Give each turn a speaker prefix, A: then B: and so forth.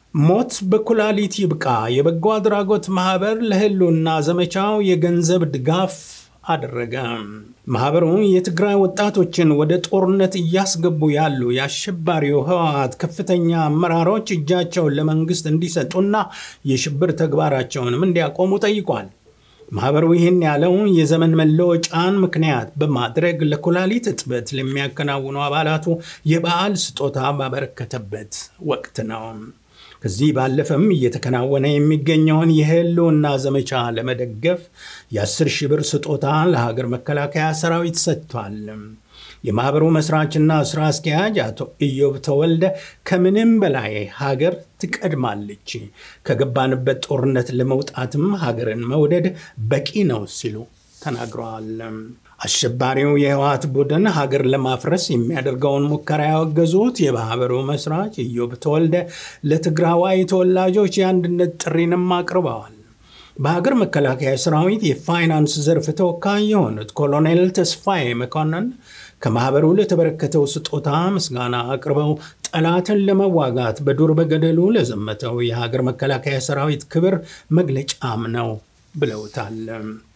A: ሞት በኩላሊት ይብቃ የበጎ አድራጎት ማህበር ለህልውና ዘመቻው የገንዘብ ድጋፍ አደረገ። ማህበሩ የትግራይ ወጣቶችን ወደ ጦርነት እያስገቡ ያሉ የአሸባሪው ህወሓት ከፍተኛ አመራሮች እጃቸውን ለመንግስት እንዲሰጡና የሽብር ተግባራቸውንም እንዲያቆሙ ጠይቋል። ማህበሩ ይህን ያለው የዘመን መለወጫን ምክንያት በማድረግ ለኩላሊት እጥበት ለሚያከናውኑ አባላቱ የበዓል ስጦታ ባበረከተበት ወቅት ነው። ከዚህ ባለፈም እየተከናወነ የሚገኘውን የህልውና ዘመቻ ለመደገፍ የ10 ሺህ ብር ስጦታ ለሀገር መከላከያ ሰራዊት ሰጥቷል። የማኅበሩ መስራችና ስራ አስኪያጅ አቶ ኢዮብ ተወልደ ከምንም በላይ ሀገር ትቀድማለች፣ ከገባንበት ጦርነት ለመውጣትም ሀገርን መውደድ በቂ ነው ሲሉ ተናግረዋል። አሸባሪው የህወሓት ቡድን ሀገር ለማፍረስ የሚያደርገውን ሙከራ ያወገዙት የማኅበሩ መስራች ኢዮብ ተወልደ ለትግራዋይ ተወላጆች የአንድነት ጥሪንም አቅርበዋል። በሀገር መከላከያ ሰራዊት የፋይናንስ ዘርፍ ተወካይ የሆኑት ኮሎኔል ተስፋዬ መኮንን ከማኅበሩ ለተበረከተው ስጦታ ምስጋና አቅርበው ጠላትን ለመዋጋት በዱር በገደሉ ለዘመተው የሀገር መከላከያ ሰራዊት ክብር መግለጫም ነው ብለውታል።